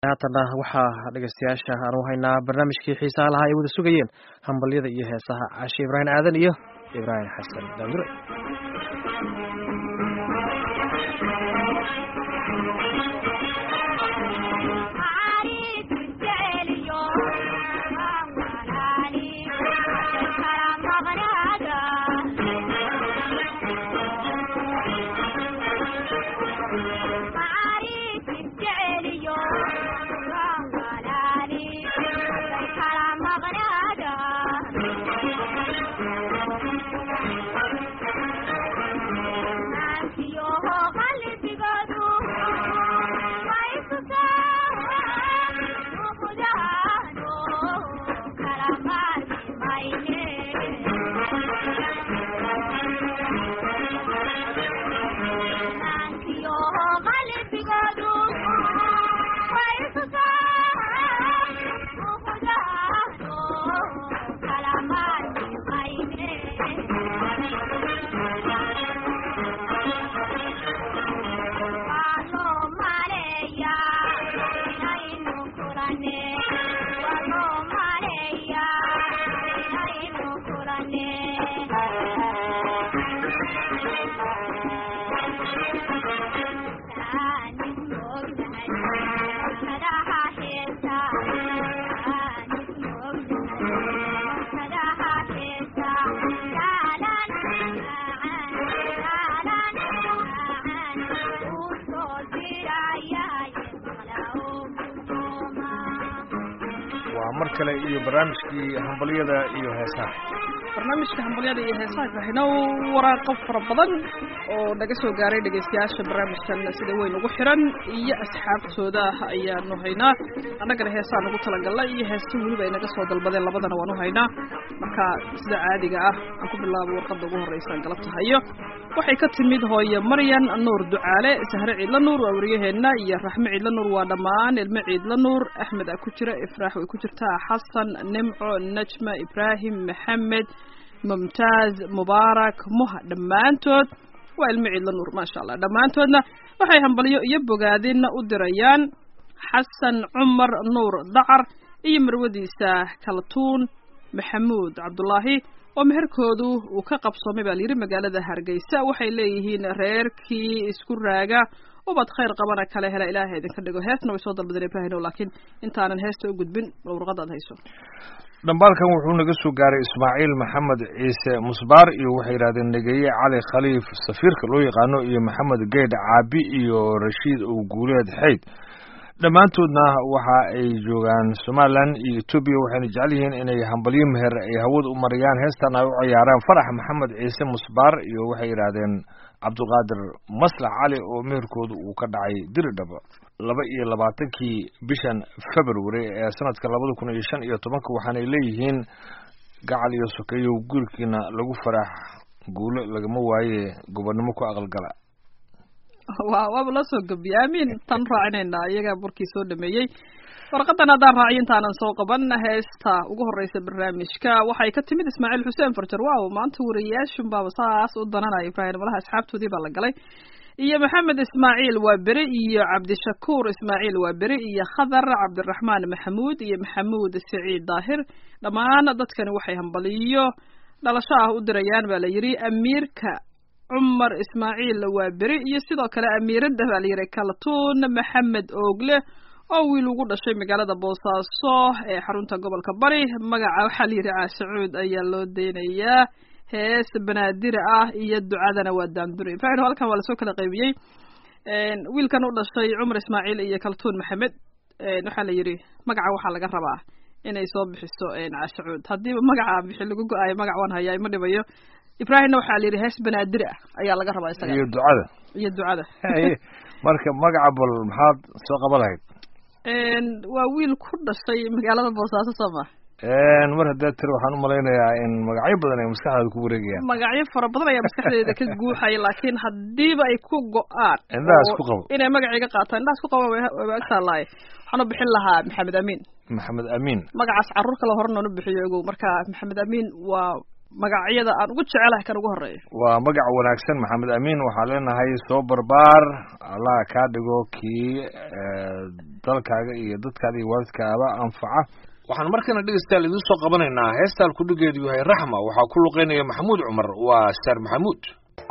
haatana waxaa dhegeystayaasha aan u haynaa barnaamijkii xiisaha lahaa ay wada sugayeen hambalyada iyo heesaha cashe ibraahim aadan iyo ibraahim xasan daamire mar kale iyo barnaamijkii hambalyada iyo heesaha barnaamijka hambalyada iyo heesaha waxayna waraaqo fara badan oo naga soo gaaray dhegaystayaasha barnaamijkan sida weyn ugu xiran iyo asxaabtooda ayaanu haynaa annagana heesaan ugu talagalna iyo heesta weliba ay naga soo dalbadeen labadana waan u haynaa marka sida caadiga ah aan ku bilaabo warqadda ugu horreysa galabta hayo waxay ka timid hooye maryan nuur ducaale sahre ciidla nuur waa wariyaheenna iyo raxme ciidla nuur waa dhammaan ilmo ciidla nuur axmed a ku jira ifraax way ku jirtaa xasan nimco najma ibraahim maxamed mumtaaz mubaarak muha dhammaantood waa ilmo ciidla nuur maasha allah dhammaantoodna waxay hambalyo iyo bogaadinna u dirayaan xasan cumar nuur dacar iyo marwadiisa kaltuun maxamuud cabdulaahi oo meherkoodu uu ka qabsoomay baa layidhi magaalada hargeysa waxay leeyihiin reerkii isku raaga ubad khayr qabana kale hela ilaahay idinka dhigo heesna way soo dalbadeen ibraahino laakiin intaanan heesta u gudbin bal warqada ad hayso dhambaalkan wuxuu naga soo gaaray ismaaciil maxamed ciise musbaar iyo waxay yidhahdeen negeye cali khaliif safiirka loo yaqaano iyo maxamed geedh caabi iyo rashiid ow guuleed xeyd dhammaantoodna waxa ay joogaan somalilan iyo etoobiya waxayna jecel yihiin inay hambalyo meher ay hawada u mariyaan heestan ay u ciyaaraan farax maxamed ciise musbaar iyo waxay yidhaahdeen cabdiqaadir maslax cali oo meherkooda uu ka dhacay diridhaba laba iyo labaatankii bishan february ee sanadka labada kun iyo shan iyo tobanka waxaanay leeyihiin gacal iyo sokeeyo guurkiina lagu farax guulo lagama waaye gobonnimo ku aqalgala wa waaba loo soo gabiye aamin tan raacinaynaa iyagaa burkii soo dhameeyey warqadan haddaan raaciyo intaanan soo qaban heesta ugu horreysa barnaamijka waxay ka timid ismaaciil xuseen farjar waaw maanta wariyayaashun baaba saas u dananaya ibraahim malaha asxaabtoodii baa la galay iyo maxamed ismaaciil waa beri iyo cabdishakuur ismaaciil waa beri iyo khadar cabdiraxmaan maxamuud iyo maxamuud siciid daahir dhammaan dadkani waxay hambaliyo dhalasho ah u dirayaan baa la yidhi amiirka cumar ismaaciil waa beri iyo sidoo kale amiiradda baa la yidhi kaltuun maxamed oogle oo wiil ugu dhashay magaalada boosaaso ee xarunta gobolka bari magaca waxaa la yidhi caashacuud ayaa loo deynayaa hees banaadira ah iyo ducadana waa daandure ibraahim halkan waa lasoo kala qaybiyey wiilkan u dhashay cumar ismaaciil iyo kaltuun maxamed waxaa la yidhi magaca waxaa laga rabaa inay soo bixiso caashacuud haddiiba magaca bixi lagu go-aayo magac waan hayaa ima dhibayo ibraahimna waxaa la yidhi hees banaadir ah ayaa laga rabaa isaga iyo ducada iyo ducada marka magaca bal maxaad soo qaba lahayd waa wiil ku dhashay magaalada boosaaso soo ma mar haddaad tiri waxaan umalaynayaa in magacyo badan ay maskaxdaada ku wareegayaan magacyo fara badan ayaa maskaxdeeda ka guuxaya laakiin haddiiba ay ku go-aan indhaha isku qabo inay magacayga qaataan indhaha isku qaba wayba agtaalaaye waxaan u bixin lahaa maxamed amiin maxamed amiin magacaas carruur kale hore noonu bixiyo ogow marka maxamed amiin waa magacyada aan ugu jecelahay kan ugu horeeya waa magac wanaagsan maxamed amiin waxaa leenahay soo barbaar allah kaa dhigo kii dalkaaga iyo dadkaada iyo waalidkaaba anfaca waxaan markana dhegeystayaal idiin soo qabanaynaa heestaan kudhigeedu yahay raxma waxaa ku luqeynaya maxamuud cumar waa star maxamuud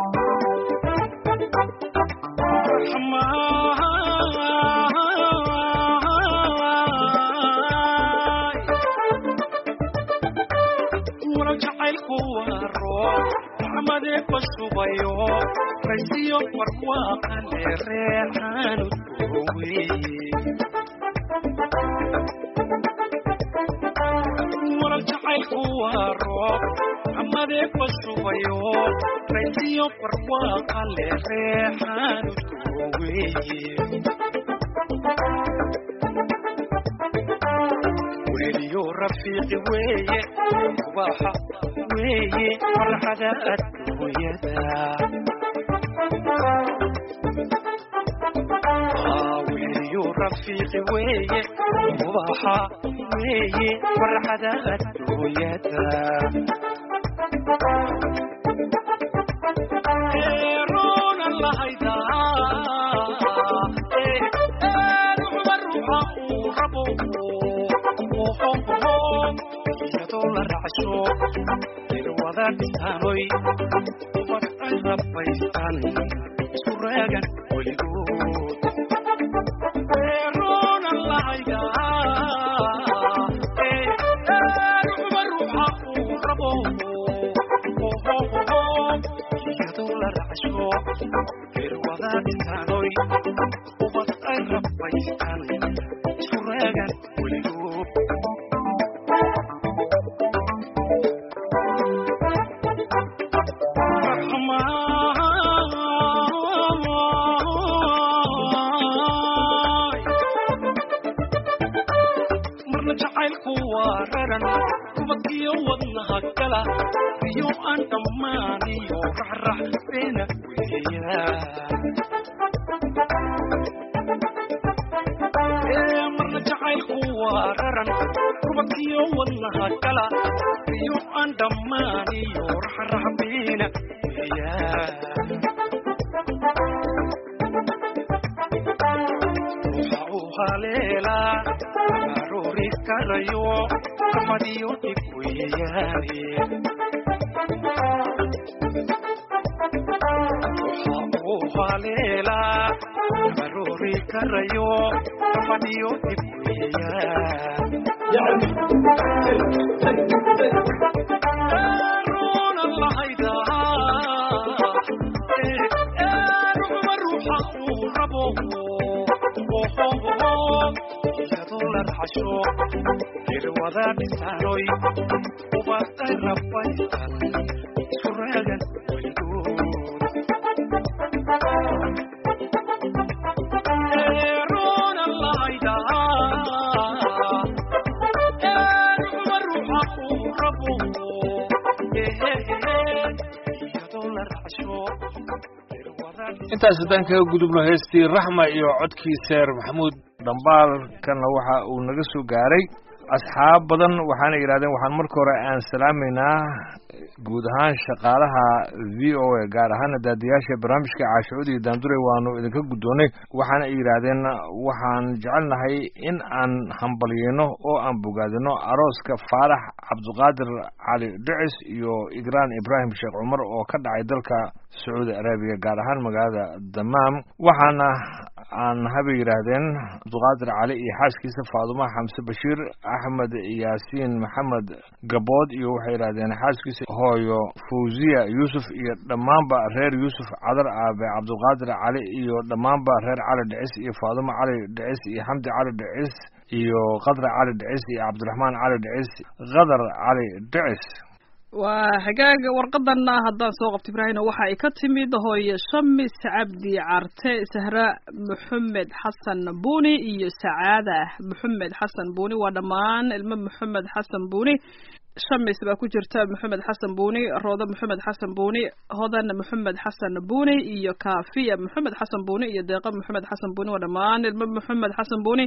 subayo raysiyo barwaaqale reexaanu doowe waral jacaylku waa roob amadee ba subayo raysiyo barwaaqale reexaanu dooweye weliyo rafiiqi weeye ubaxa weeye farxada adduunyada weliyo rafiiqi weeye ubaxa weeye farxada adduunyada eeroona lahayda ruuxa ruuxa uu rabo iyadoo la racsho irwada dhisaanoy ubad ay rabaystaan isu raagan weligood eeroona lahayda ruuxa ruuxa uu rabo iyadoo la racsho irwada dhisaanoy ubad ay rabaystaan isu raagan weligood marna jacaylku waa raran kubadkiyo wadnaha gala iyo aan dhammaaniyo raxrax beena weeyaan marna jacaylku waa raran kubadkiyo wadnaha gala iyo aan dhammaaniyo raxrax beena weeyaan ruuxa uu haleelaa aroori karayo amadiyo dhib weeyaane ruuxa uu haleelaa aroori karayo amadiyo dhib weeyaan eeroona lahaydaa ruuxa ruuxa uu rabo iyadoo la racsho irwada dhisaanoy ubad ay rabaystaan isu raagan weligood eeroona lahayda ruuxa ruuxa uu rabo iyadoo la racsho intaas haddaan kaga gudubno heestii raxma iyo codkii seer maxamuud dhambaalkana waxa uu naga soo gaaray asxaab badan waxaana yidhahdeen waxaan marka hore aan salaamaynaa guud ahaan shaqaalaha v o a gaar ahaana daadiyaasha barnaamijka caashucudi iyo daandure waanu idinka guddoonnay waxaana ay yidhaahdeen waxaan jecelnahay in aan hambalyeyno oo aan bogaadino arooska faarax cabdiqaadir cali dhicis iyo igraan ibraahim sheekh cumar oo ka dhacay dalka sacuudi arabiya gaar ahaan magaalada damaam waxaana aan habay yidhaahdeen cabdiqaadir cali iyo xaaskiisa faaduma xamse bashiir axmed yaasiin maxamed gabood iyo waxay yidhahdeen xaaskiisa hooyo fawziya yuusuf iyo dhammaanba reer yuusuf cadar aabe cabdiqaadir cali iyo dhammaanba reer cali dhicis iyo faaduma cali dhicis iyo xamdi cali dhicis iyo qadra cali dhicis iyo cabdiraxmaan cali dhicis qadar cali dhicis waa hagaag warqadana haddaan soo qabto ibraahino waxa ay ka timid hooye shamis cabdi carte sahra maxamed xasan buuni iyo sacaada maxamed xasan buuni waa dhammaan ilmo maxamed xasan buuni shamis baa ku jirta maxamed xasan buuni roodo maxamed xasan buuni hodan maxamed xasan buuni iyo kaafiya maxamed xasan buuni iyo deeqa maxamed xasan buuni waa dhammaan ilmo maxamed xasan buuni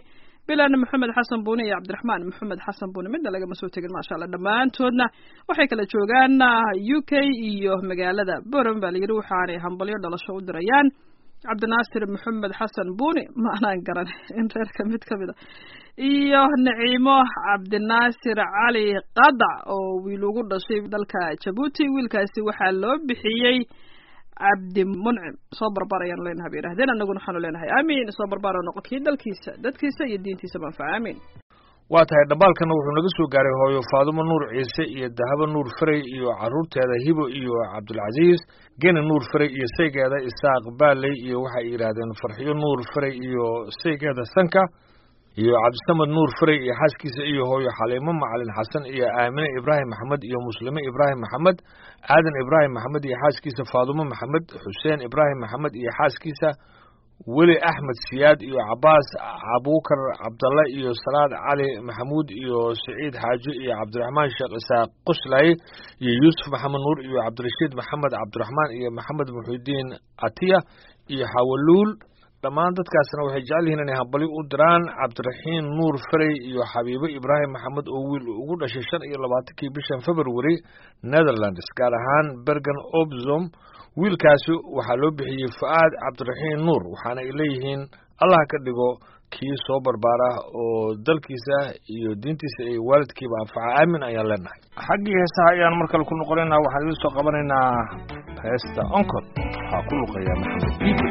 bilan maxamed xasan buuni iyo cabdiraxmaan maxamed xasan buuni midna lagama soo tegin maasha allah dhammaantoodna waxay kala joogaan u k iyo magaalada boram baa layidhi waxaanay hambalyo dhalasho u dirayaan cabdinaasir maxamed xasan buuni ma anaan garan in reerka mid ka mid a iyo naciimo cabdinaasir cali qadac oo wiil ugu dhashay dalka jabuuti wiilkaasi waxaa loo bixiyey cabdi muncim soo barbaar ayaan leenahay bay yidhahdeen annaguna waxaanu leenahay aamiin soo barbaar oo noqon kii dalkiisa dadkiisa iyo diintiisa manfaca aamiin waa tahay dhambaalkana wuxuu naga soo gaaray hooyo faadumo nuur ciise iyo dahabo nuur ferey iyo carruurteeda hibo iyo cabdulcasiis geni nuur ferey iyo saygeeda isaaq baaley iyo waxay yidhaahdeen farxiyo nuur ferey iyo saygeeda sanka iyo cabdisamad nuur ferey iyo xaaskiisa iyo hooyo xaliimo macalin xasan iyo aamine ibraahim maxamed iyo muslime ibraahim maxamed aadan ibraahim maxamed iyo xaaskiisa faadumo maxamed xuseen ibraahim maxamed iyo xaaskiisa weli axmed siyaad iyo cabaas abuukar cabdalle iyo salaad cali maxamuud iyo siciid xaaji iyo cabdiraxmaan sheekh isaaq qoslaaye iyo yuusuf maxamed nuur iyo cabdirashiid maxamed cabdiraxmaan iyo maxamed muxidiin atiya iyo xawaluul dhammaan dadkaasna waxay jecel yihiin inay hambali u diraan cabdiraxiin nuur ferey iyo xabiibo ibraahim maxamed oo wiil ugu dhashay shan iyo labaatankii bishan february netherlands gaar ahaan bergen obzom wiilkaasi waxaa loo bixiyey fu-aad cabdiraxiin nuur waxaana ay leeyihiin allah ka dhigo kii soo barbaara oo dalkiisa iyo diintiisa iyo waalidkiiba anfaca aamin ayaan leenahay xaggii heesaha ayaan mar kale ku noqonaynaa waxaan idin soo qabanaynaa heesta oncod waxaa ku luqeeya maxamed biibe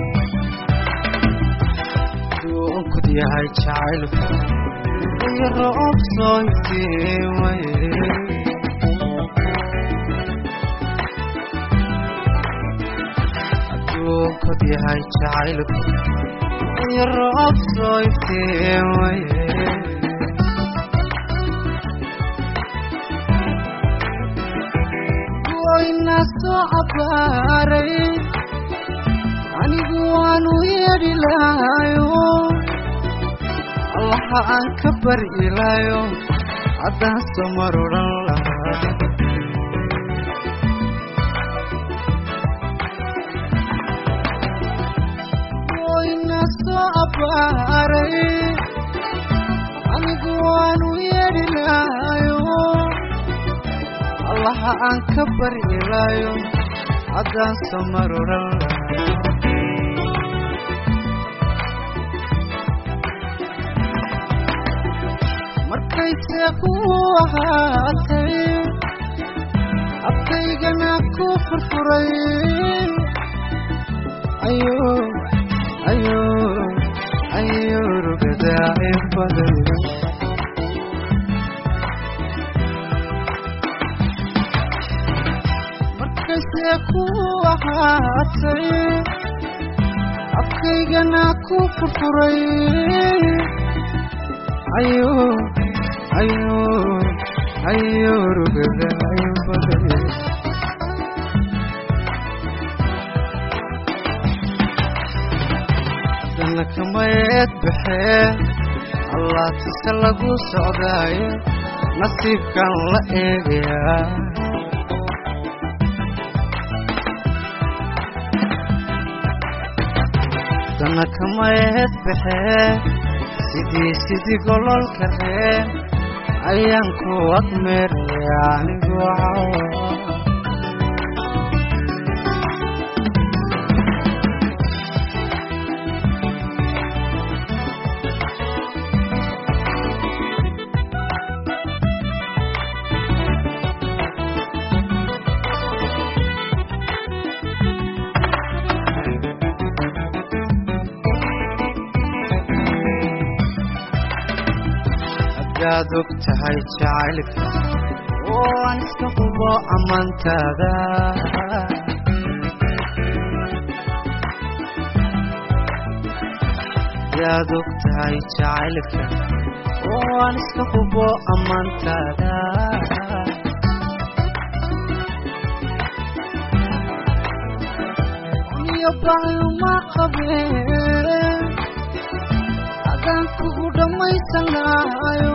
onkod yahay jacaylku iyo roob soo iftiimaye aduunkod yahay jacaylku iyo roob soo iftiimaye wayna soo cabaaray anigu waanu yeedhi lahayo allaha aan ka baryi lahayo haddaan soo mar odhan lahaa wayna soo abbaaray anigu waanu yeedhi lahayo allaha aan ka baryi lahayo haddaan soo mar odhan lahaa markayse ku ahaatay abkaygana ku furfuray ayo ayo ayo rugadaaci badan markayse ku ahaatay abkaygana ku furfuray ayo ayo ayo rugadaaci badan dana kamayeed baxee allaatise lagu socdaayo nasiibkan la eegayaa dana kamayeed baxee sidii sidii gololka ree ayaan ku admeeraya anigu cawa hadaad og tahay jacaylka oo aan iska hubo ammaantaada hadaad og tahay jacaylka oo aan iska hubo ammaantaada iyo baayuma qabeen adaan kugu dhammaysanaayo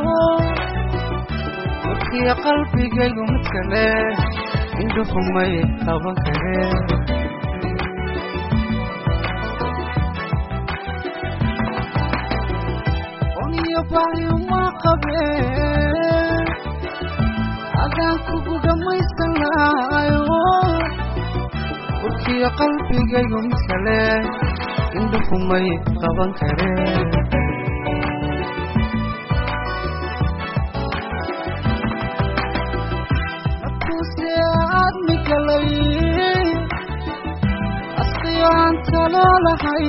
warkiyo qalbigaygu mid kale indhuhumay qaban kareen baayuma qabeen adaan kugu dhammaysan lahayo urkiyo qalbigaygu mid kale indhuhumay qaban kareen markuuse aad migalay asqiyo aan talo lahay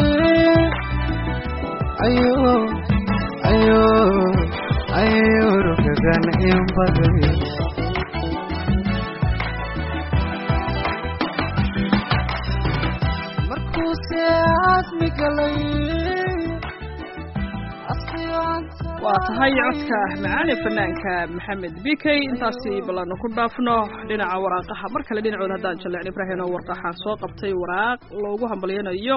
ayo ayo ayo rugagan in baday markuuse aad migalay asqiyo aan talo waa tahay codka macaali fanaanka maxamed bikey intaasi ballaanu ku dhaafno dhinaca waraaqaha mar kale dhinacood haddaan jalleecin ibraahim oo warqaxaan soo qabtay waraaq loogu hambalyanayo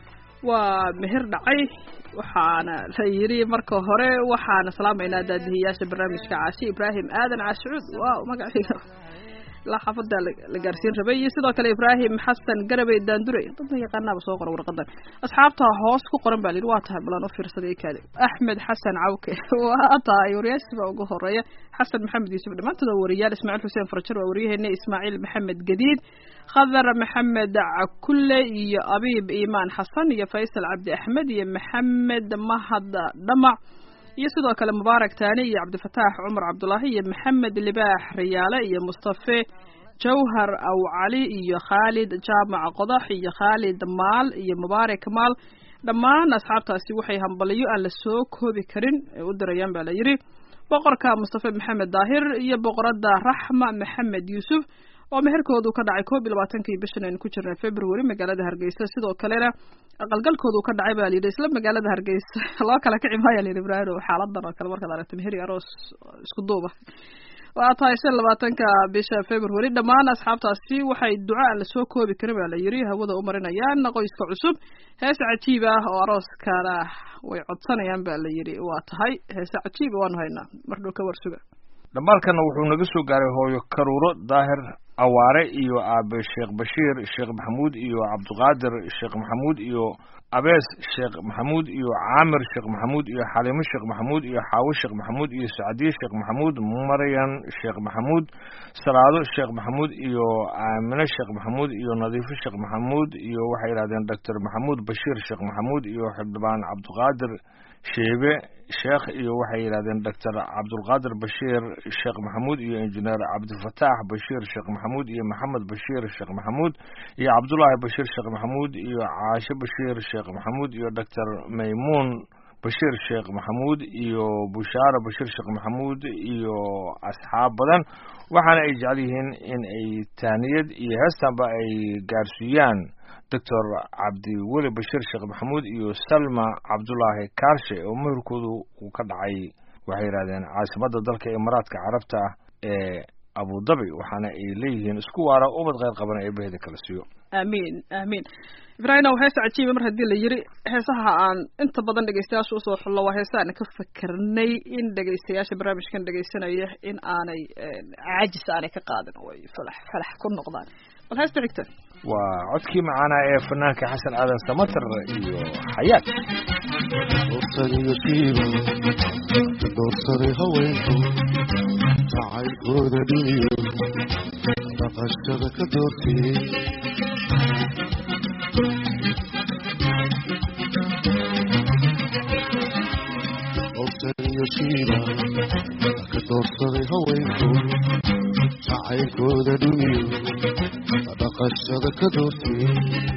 waa meher dhacay waxaana la yidhi marka hore waxaana salaamaynaa daadihiyaasha barnaamijka caashi ibraahim aadan caashicuud waa magaciiga ilaa xaafada la gaarsiin rabay iyo sidoo kale ibraahim xasan garabey daandure dadna yaqaanaaba soo qora warqadan asxaabta hoos ku qoran baa la yidhi waa tahay balan u fiirsaday kaade axmed xasan cawke waa tahay wariyaashii baa ugu horeeya xasan maxamed yuusuf dhammaantood waa wariyaal ismaaciil xuseen farjar waa waryaheena ismaaciil maxamed gadiid khadar maxamed cakulle iyo abiib iimaan xasan iyo faysal cabdi axmed iyo maxamed mahad dhamac iyo sidoo kale mubaarak taani iyo cabdifataax cumar cabdulaahi iyo maxamed libaax riyaale iyo mustafe jawhar aw cali iyo khaalid jaamac qodax iyo khaalid maal iyo mubaarak maal dhammaan asxaabtaasi waxay hambaliyo aan la soo koobi karin ee u dirayaan baa la yidhi boqorka mustafe maxamed daahir iyo boqoradda raxma maxamed yuusuf oo meherkoodu ka dhacay koob iyo labaatankii bishan aynu ku jirnay february magaalada hargeysa sidoo kalena aqalgalkoodu ka dhacay baa layidhi isla magaalada hargeysa loo kala kici maaya layidhi ibraahim xaaladan oo kale markaad aragto meheri aroos isku duuba waa tahay shan labaatanka bisha february dhammaan asxaabtaasi waxay duca aan lasoo koobi karin baa la yidhi hawada u marinayaan qoyska cusub heese cajiib ah oo arooskana way codsanayaan baa la yidhi waa tahay heese cajiiba waanu haynaa mar dhow ka warsuga dhambaalkana wuxuu naga soo gaaray hooyo karuuro daahir awaare iyo aabe sheekh bashiir sheekh maxamuud iyo cabdiqaadir sheekh maxamuud iyo abees sheekh maxamuud iyo caamir sheekh maxamuud iyo xaliimo sheekh maxamuud iyo xaawo sheekh maxamuud iyo sacdiye sheekh maxamuud maryan sheekh maxamuud salaado sheekh maxamuud iyo aamine sheekh maxamuud iyo nadiifo sheekh maxamuud iyo waxay yidhahdeen doctor maxamuud bashiir sheekh maxamuud iyo xildhibaan cabdiqaadir sheebe sheekh iyo waxay yidhahdeen doctor cabdulqaadir bashiir sheekh maxamuud iyo injineer cabdifataax bashiir sheekh maxamuud iyo maxamed bashiir sheekh maxamuud iyo cabdullaahi bashiir sheekh maxamuud iyo caashe bashiir sheekh maxamuud iyo doctor maymuun bashiir sheekh maxamuud iyo bushaara bashiir sheekh maxamuud iyo asxaab badan waxaana ay jecel yihiin in ay taaniyad iyo heestanba ay gaarsiiyaan doctor cabdiweli bashiir sheekh maxamuud iyo salma cabdulaahi kaarshe oo meherkoodu uu ka dhacay waxay yidhahdeen caasimadda dalka imaaraadka carabta ee abudabi waxaana ay leeyihiin isku waara ubad kheyr qaban ee baheda kala siiyo aamiin aamiin ibraahim ow heesa cajiiba mar haddii la yidhi heesaha aan inta badan dhegeystayaasha usoo xullo waa heesa aan ka fakernay in dhegeystayaasha barnaamijkan dhegeysanaya in aanay caajis aanay ka qaadin oo ay falax falax ku noqdaan bal heesta xigta waa codkii macaanaa ee fanaanka xasan aadan samatar iyo xayaat doorsaday shiiba doorsaday haweenku jacaylkooda dhiniyo dhaqashada ka doortiyey doorsaday shiiba ka doorsaday haweenku jacaylkooda dhiniyo dhaqashada ka doortiyey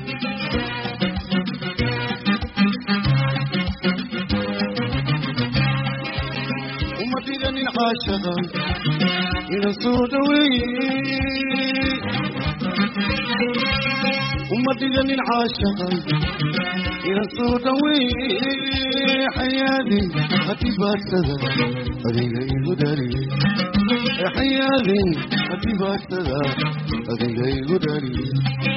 uma dhiganin caashaqa ina soo dhaweeye uma dhiganin caashaqa ina soo dhaweeye xayaadin hadibaadsada adiga igu dhaliye xayaadin hadibaadsada adiga igu dhaliye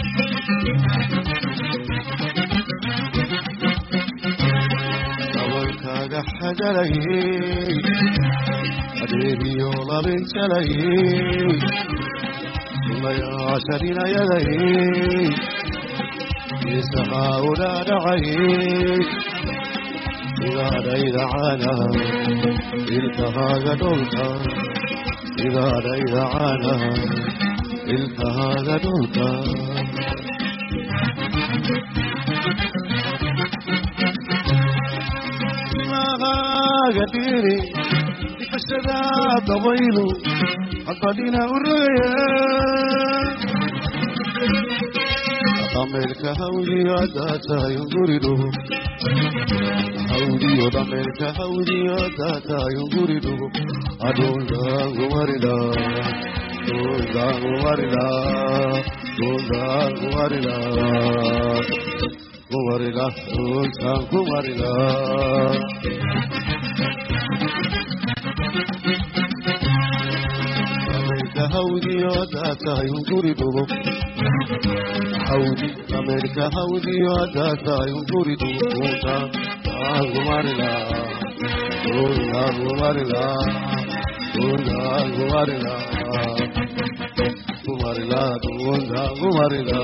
dabalkaaga xagalayey adeegiyo labin jalayey sunayaasharinayadayey isahaa udhaadhacayey sidaadhayda caanaha ilkahaaga dholka sidaadhayda caanaha ilkahaaga dholka ilahaaga dhiri dhifashada dabaylu hadbadhina uraya dhameelka hawdiyo adaatayo gurido hawdiyo dhameelka hawdiyo adaatayo gurido adhuldaangumarida dhuldaangumarida dhuldaangumarida kumarida dhultaan kumarida dhameelka hawdiyo adaatayo gurido hawdi ameerika hawdiyo adaatayo guridu kunta aangumarila kunangumarila kunangumarila kumarila kunangumarila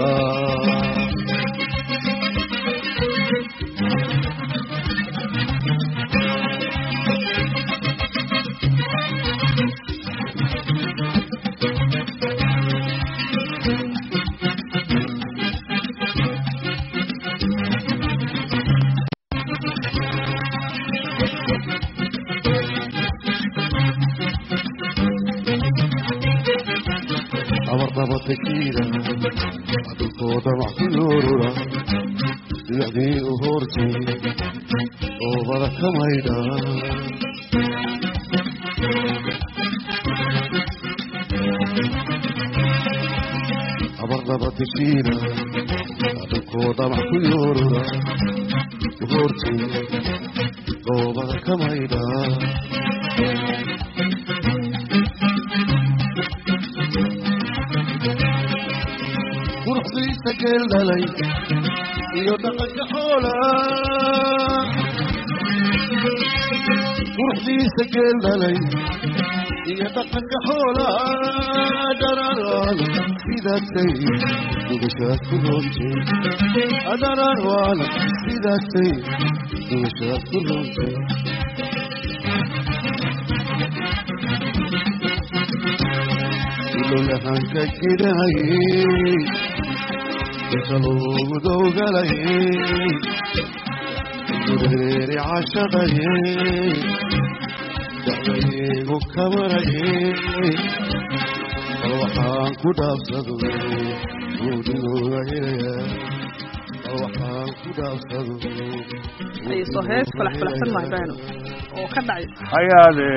abardaba tekiira adulkooda maxkuyoorura siyadii u hortay oobada ka maydha abardaba tekiira adulkooda maxkuyoorura u hortay oobada ka maydha quruxdiisa geel dhalay iyo dhaqanka xoola quruxdiisa geel dhalay iyo dhaqanka xoola dhararaan sidaasay dugashaad ku roontay dhararaan sidaasay dugashaad ku roontay ilolahanka jirayay isalugu dowgalayay gureeri cashaqayay dacdaygu kamarayay bal waxaan ku dhaafsado guudinooga helaya bal waxaan ku dhaafsado ayso hees falax falaxsan maa ibraahino oo ka dhacay hayaade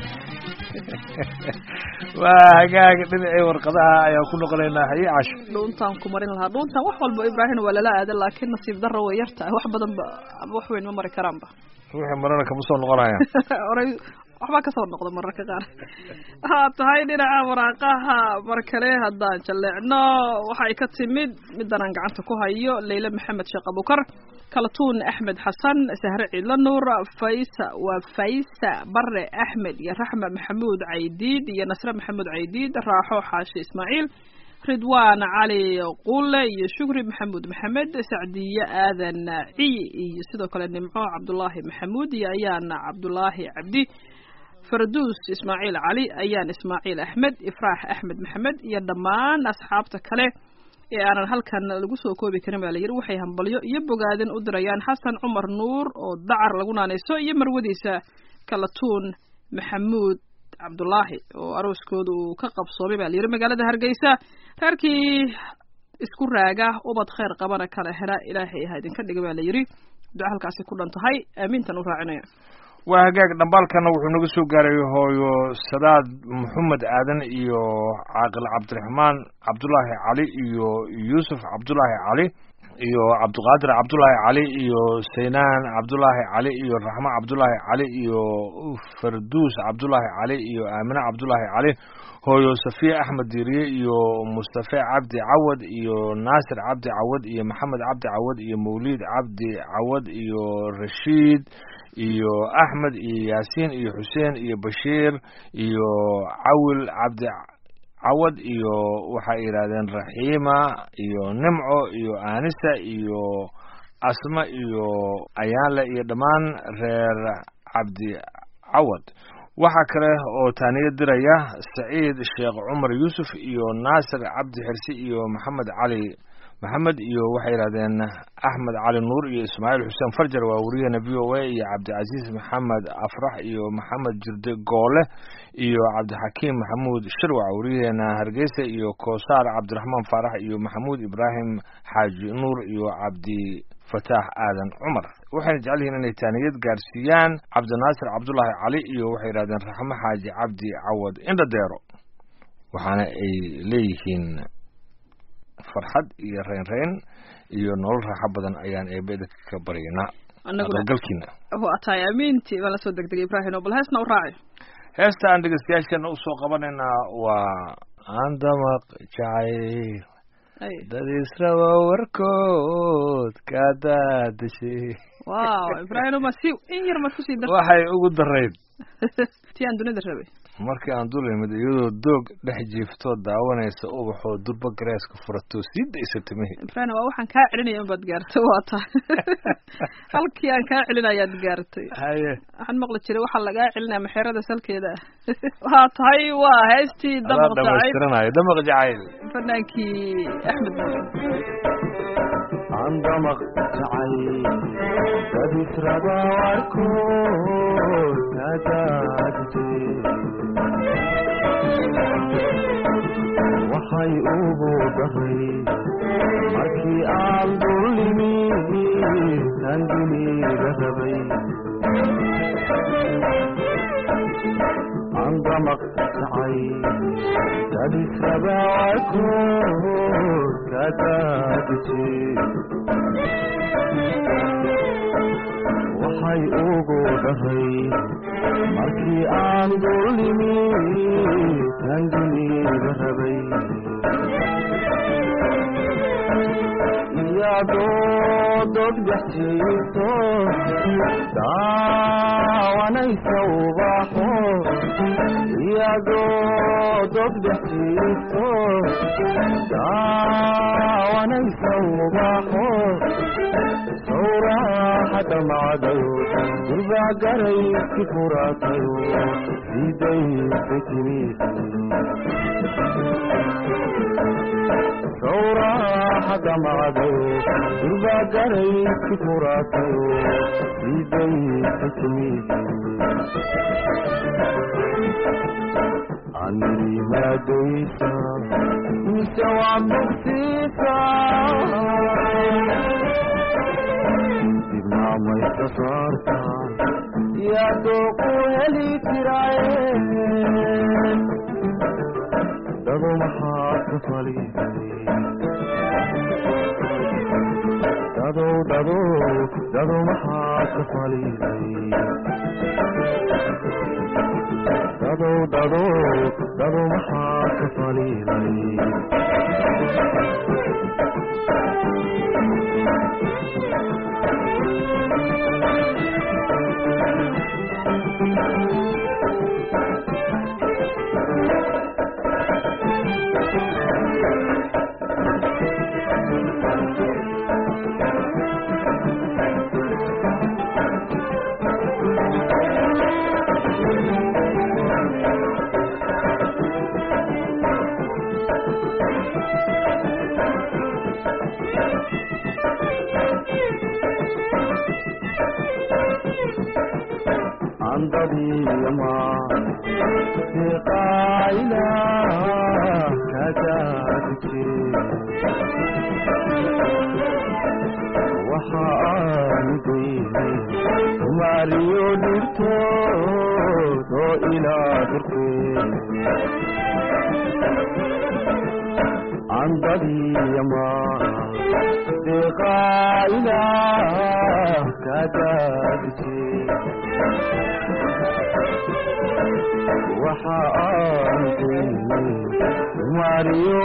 waa hagaag dhinacii warqadaha ayaan ku noqonaynaa haye casho dhuuntaan ku marin lahaa dhuuntaan wax walba ibraahino waa lala aada laakiin nasiib darra way yartahay wax badan ba ama wax weyn ma mari karaanba wixii marana kama soo noqonaya oray waxbaa kasoo noqda mararka qaar waxaa tahay dhinaca waraaqaha mar kale haddaan jalleecno waxay ka timid middan aan gacanta ku hayo leyle maxamed sheekh abukar kalatuun axmed xasan sahre ciidla nuur faysa waa faysa bare axmed iyo raxma maxamuud caydiid iyo nasre maxamuud caydiid raaxo xaashi ismaaciil ridwaan cali quule iyo shukri maxamuud maxamed sacdiye aadan ciy iyo sidoo kale nimco cabdulaahi maxamuud iyo ayaana cabdulaahi cabdi farduus ismaaciil cali ayaan ismaaciil axmed ifraax axmed maxamed iyo dhammaan asxaabta kale ee aanan halkan lagu soo koobi karin baa la yidhi waxay hambalyo iyo bogaadin u dirayaan xasan cumar nuur oo dacar lagu naanayso iyo marwadiisa kalatuun maxamuud cabdulaahi oo arooskooda uu ka qabsoomay baa la yidhi magaalada hargeysa reerkii isku raaga ubad khayr qabana kala hela ilaahay ha idinka dhiga baa la yidhi duca halkaasi ku dhan tahay aamiintan u raacinaya waa hagaag dhambaalkana wuxuu naga soo gaaray hooyo sadaad maxamed aadan iyo caaqil cabdiraxmaan cabdulaahi cali iyo yuusuf cabdulaahi cali iyo cabdiqaadir cabdulaahi cali iyo saynaan cabdulaahi cali iyo raxmo cabdulaahi cali iyo farduus cabdulaahi cali iyo aamine cabdulaahi cali hooyo safiya axmed diiriye iyo mustafe cabdi cawad iyo naasir cabdi cawad iyo maxamed cabdi cawad iyo mawliid cabdi cawad iyo rashiid iyo axmed iyo yaasiin iyo xuseen iyo bashiir iyo cawil cabdi cawad iyo waxay yidhahdeen raxiima iyo nimco iyo aanisa iyo asma iyo ayaanle iyo dhammaan reer cabdi cawad waxaa kale oo taaniyo diraya saciid sheekh cumar yuusuf iyo naasir cabdi xirsi iyo maxamed cali maxamed iyo waxay yidhahdeen axmed cali nuur iyo ismaaciil xuseen farjar waa wariyahena v o a iyo cabdicasiis maxamed afrax iyo maxamed jirde goole iyo cabdixakiim maxamuud shirwac wariyaheena hargeysa iyo koosaar cabdiraxmaan faarax iyo maxamuud ibraahim xaaji nuur iyo cabdi fataax aadan cumar waxayna jecel yihiin inay taaniyad gaarsiiyaan cabdinaasir cabdulaahi cali iyo waxay yidhahdeen raxmo xaaji cabdi cawad indhadeero waxaana ay leeyihiin farxad iyo reynreyn iyo nolol raaxo badan ayaan eebeda ka baryaynaa annaguna aqalgalkiina waa tahay amiintii baan lasoo degdegay ibraahim oo bal heesna u raaci heesta aan dhegeystayaasheena usoo qabanaynaa waa andamaq jacayl ay dad israba warkood ka daadashay wow ibraahim ma si in yar maad kusii darta waxay ugu darayd tii aan dunida rabay markii aan dul imid iyadoo doog dhex jiiftoo daawanaysa ubaxoo durba gareeska furatoo sii daysa timihii ibraahim waa waxaan kaa celinaya inbaad gaartay waa tahay halkii aan kaa celinayaad gaartay haye waxaan maqli jiray waxaa lagaa celinaya maxeerada salkeeda ah waa tahay waa heestii adaa damaq jacayl dhamaystiranayo damaq jacayl fanaankii axmed nuur andamaq jacay dad israba warkood ka daadisay waxay ugu daray markii aan dullimi tan dunida rabay andamaq jacay dad israba warkood ka daadisay waxay ugu dhahay markii aan dullimi tan dunida rabay iyadoo dod gaxjiifto daawanaysa ubaxo iyadoo dod gaxjiifto daawanaysa ubaxo sawraxada macdayo durbaa garayski furaatayo sidaysa timid sawraxada macdayo durbaa garayski furaatayo sidaysa timid animadaysa mise waa bogsiisa dibnaamayska saarta yaadoo ku heli jiraaye dado maxaad ka faliisay dadow dadow dado maxaad ka faliisay dadow dadow dado maxaad ka faliilay andadiyama siqaayla kadaadije waxa aanu daynay maariyo dhirtood oo ilaa durkee andadiyama siqaayla kadaadije waxa aan daynay maariyo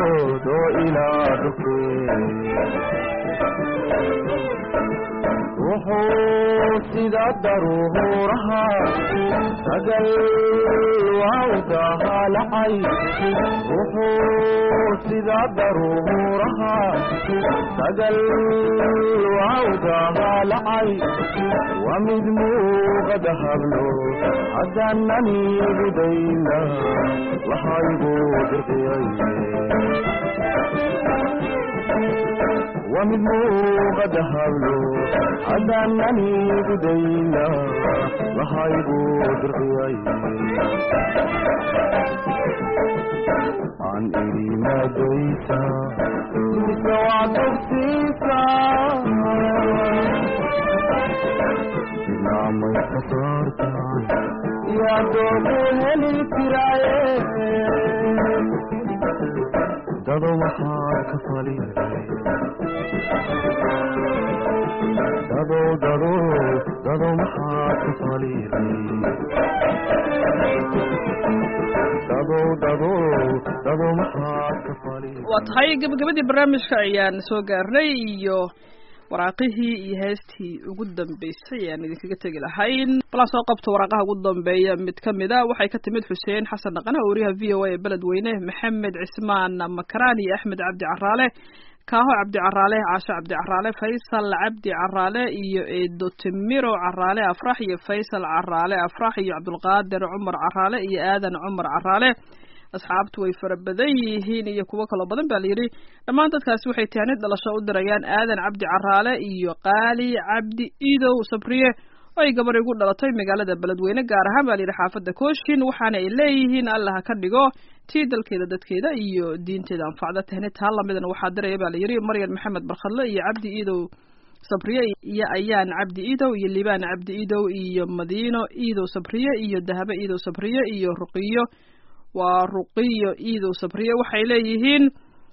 dhitood oo ilaa dhufee ruxuu sida daruuraha sagal waawdaha lacay ruxuu sida daruuraha sagal waawdaha lacay waa mid muuqada hablo haddaanani gudayna waxaygu dirqiyay waa mid muuqada hablo haddaanani gudayna waxaygu dirqiyay aan idhi maadaysa mise waa tugsiisa dinaamay ka saartaan yaa doogu heli jiraaye dado waxaad ka faliday dado dado dado maxaad ka faliday dado dado dado maxaad ka faliday waa tahay gabagabadii barnaamijka ayaan soo gaarnay iyo waraaqihii iyo heestii ugu dambeysay ayaan idinkaga tegi lahayn balan soo qabto waraaqaha ugu dambeeya mid ka mid a waxay ka timid xuseen xasan dhaqane wariyaha v o a ee beledweyne maxamed cismaan makaraan iyo axmed cabdi caraale kaaho cabdi caraale caasho cabdi caraale faysal cabdi caraale iyo eedo timiro caraale afrax iyo faysal caraale afrax iyo cabdulqaadir cumar caraale iyo aadan cumar caraale asxaabtu way fara badan yihiin iyo kuwo kaloo badan baa layidhi dhammaan dadkaasi waxay tahanid dhalasho u dirayaan aadan cabdi caraale iyo qaali cabdi idow sabriye oo ay gabar igu dhalatay magaalada beledweyne gaar ahaan baa layidhi xaafadda kooshin waxaana ay leeyihiin allah ka dhigo tii dalkeeda dadkeeda iyo diinteeda anfacda tahnid taa lamidana waxaa diraya baa layidhi maryan maxamed barkhadle iyo cabdi idow sabriye iyo ayaan cabdi idow iyo libaan cabdi idow iyo madiino idow sabriye iyo dahabe idow sabriye iyo ruqiyo waa ruqiyo iidow sabriye waxay leeyihiin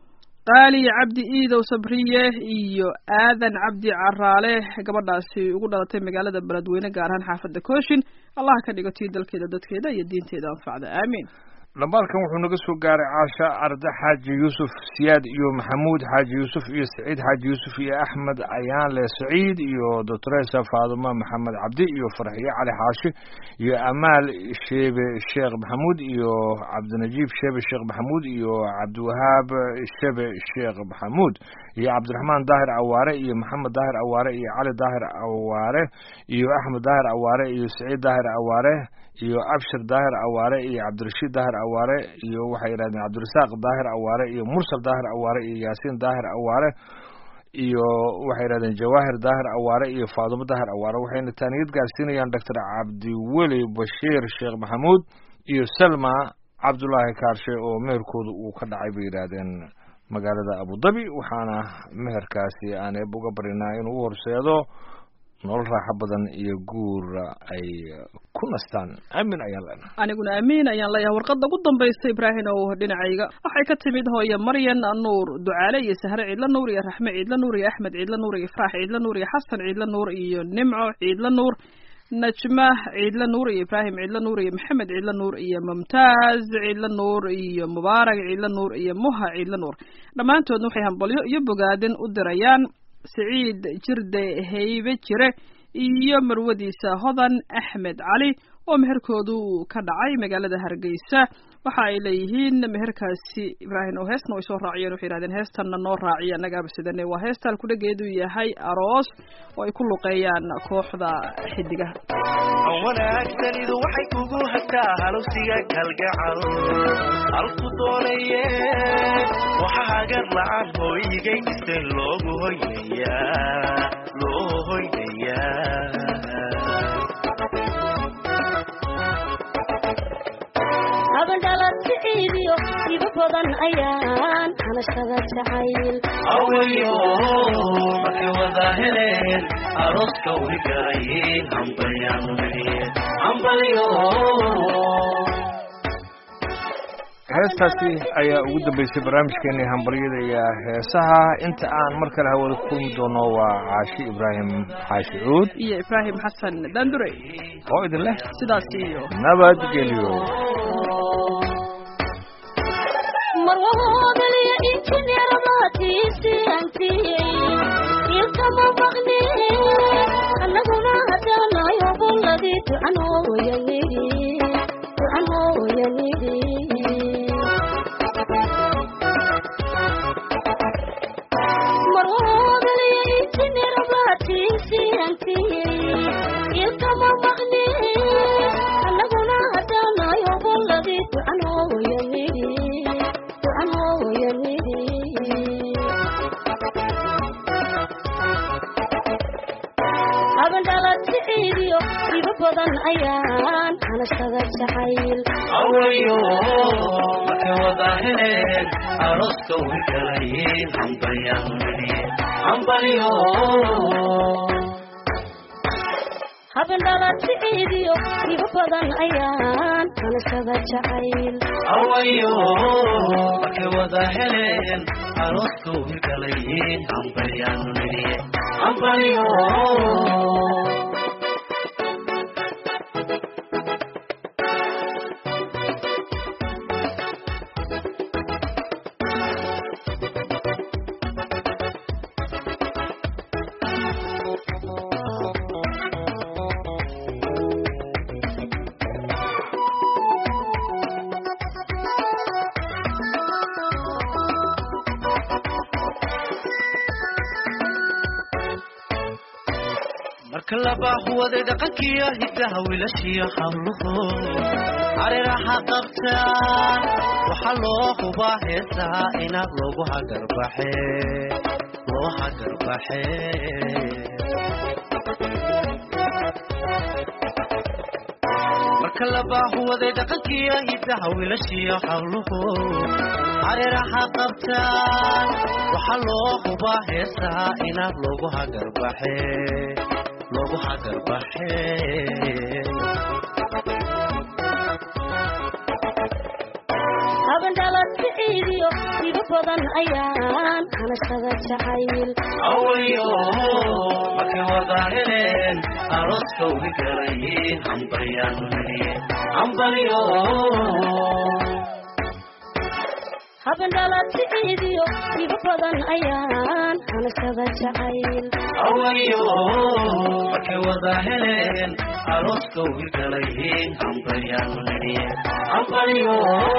qaali cabdi iidow sabriye iyo aadan cabdi caraale gabadhaasi ugu dhalatay magaalada beledweyne gaar ahaan xaafadda kooshin allah ka dhigo tii dalkeeda dadkeeda iyo diinteeda anfacda aamiin dhambaalkan wuxuu naga soo gaaray caasha arde xaaji yuusuf siyaad iyo maxamuud xaaji yuusuf iyo saciid xaaji yuusuf iyo axmed ayaanle saciid iyo doctoresa faaduma maxamed cabdi iyo farxiyo cali xaashi iyo amaal sheebe sheekh maxamuud iyo cabdinajiib sheebe sheekh maxamuud iyo cabdiwahaab shebe sheekh maxamuud iyo cabdiraxmaan daahir awaare iyo maxamed daahir awaare iyo cali daahir awaare iyo axmed daahir awaare iyo saciid daahir awaare iyo abshir daahir awaare iyo cabdirashiid daahir awaare iyo waxay yidhahdeen cabdirasaaq daahir awaare iyo mursal daahir awaare iyo yaasiin daahir awaare iyo waxay yidhahdeen jawaahir daahir awaare iyo faadumo daahir awaare waxayna taaniyad gaarsiinayaan doctor cabdiweli bashiir sheekh maxamuud iyo salma cabdulaahi kaarshe oo meherkooda uu ka dhacay bay yidhaahdeen magaalada abudabi waxaana meherkaasi aan eeb uga barinaa inuu u horseedo nolol raaxo badan iyo guur ay ku nastaan aamin ayaan leenahay aniguna amiin ayaan leeyahay warqadda ugu dambaysa ibraahim oo dhinacayga waxay ka timid hooye maryan nuur ducaale iyo sahre ciidla nuur iyo raxme ciidla nuur iyo axmed ciidla nuur iyo ifraax ciidla nuur iyo xasan ciidla nuur iyo nimco ciidla nuur najma ciidla nuur iyo ibraahim ciidla nuur iyo maxamed ciidla nuur iyo mumtaaz ciidla nuur iyo mubaarak ciidla nuur iyo muha ciidla nuur dhammaantoodna waxay hambalyo iyo bogaadin u dirayaan siciid jirde heybe jire iyo marwadiisa hodan axmed cali oo meherkoodu uu ka dhacay magaalada hargeysa waxa ay leeyihiin meherkaasi ibraahim oo heesna way soo raaciyeen waxay yidhahdeen heestanna noo raaciya annagaaba sidane waa heestaan kudhageedu yahay aroos oo ay ku luqeeyaan kooxda xidigaha wanaagsanidu waxay kugu hataa halowsiga kalgacal halku doonaye waxa hagar la-aan hooyigay dhisten loogu hoynayaa loo hoynayaa habandhalad siciidiyo iba badan ayaan hanashada jacayl awayo markay wada heleen arooska way garayeen hambalyaanu nidhiyeen hambalyo heestaasi ayaa ugu dambeysay barnaamijkeeni hambaryada iyo heesaha inta aan mar kale hawada ku kulmi doono waa caashi ibraahim xaashi cuud iyo ibraahim xasan dandure oo idin leh sidaas iyo nabadgelyo marwahoodaliyo injineeradaatiisi antiyey ilkama maqni habladii ducanooya nidhi ducanooya nidhi ilkama maqni anaguna hadanayo boladii ducanooya nidhi ducanooya nidhi habandhalatiidiyo iba badan ayaan hanashada jacayl awayo markay wada heleen arooska way galayeen hambalyaan nidhi hambalyo habandhalatiidiyo iba badan ayaan hanashada jacayl awayo markay wada heleen arooska way galayeen hambalyaan nidhi hambalyo marka laba huwaday dhaqankiyo hidaha wiilashiyo habluhu hareeraha qabtaan waxaa loo hubaa heesaha inaad loogu hagarbaxe loo hagarbaxe marka laba huwaday dhaqankiyo hidaha wiilashiyo habluhu hareeraha qabtaan waxaa loo hubaa heesaha inaad loogu hagarbaxe loogu hagarbaxe habandhalatiidiyo iba badan ayaan hanashada jacayl awayo markay wada heleen arooska way galayeen hambalyaan nidhi hambalyo habandhalatiidiyo iba badan ayaan hanashada jacayl awayo markay wada heleen arooska way galayeen hambalyaan nidhi hambalyo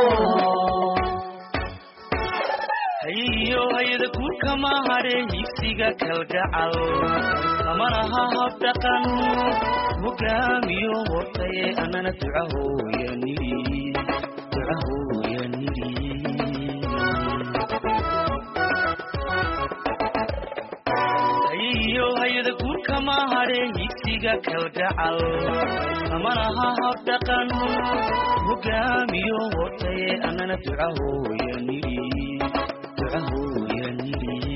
hayiyo hayada guurkama hadhe higsiga kalgacal lamanaha habdhaqan hogaamiyo hortaye anana ducahooya nidhi ducahooya nidhi hayiyo hayada guurkama hadhe higsiga kalgacal lamanaha habdhaqan hogaamiyo hortaye anana ducahooya nidhi ducahooya nidhi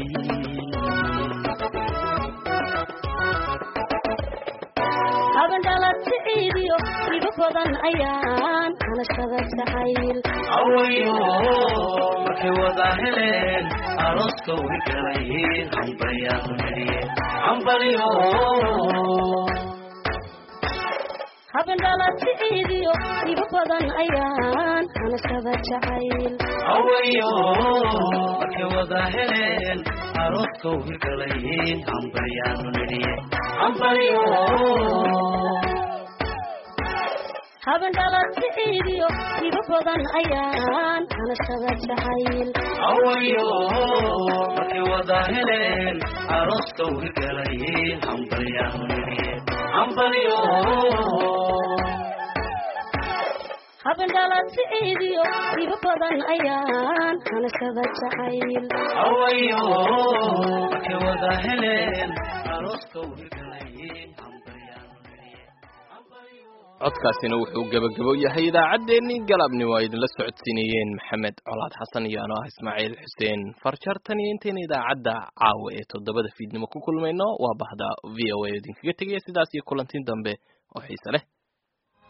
habandhalatiidiyo iba badan ayaan hanashada jacayl awayo markay wada heleen arooska way galayeen hambalyaan nidhi hambalyo habandhalatiidiyo iba badan ayaan hanashada jacayl awayo markay wada heleen arooska way galayeen hambalyaan nidhi hambalyo habandhalatiidiyo iba badan ayaan hanashada jacayl awayo markay wada heleen arooska way galayeen hambalyaan nidhi hambalyo habandhalatiidiyo iba badan ayaan hanashada jacayl awayo markay wada heleen arooska way galayeen hambalyaan nidhi hambalyo codkaasina wuxuu gebagabo yahay idaacaddeenii galabni waa idinla socodsiinayeen maxamed colaad xasan iyo anoo ah ismaaciil xuseen farjar tan iyo intayna idaacadda caawa ee toddobada fiidnimo ku kulmayno waa bahda v o a idinkaga tegaya sidaas iyo kulantiin dambe oo xiise leh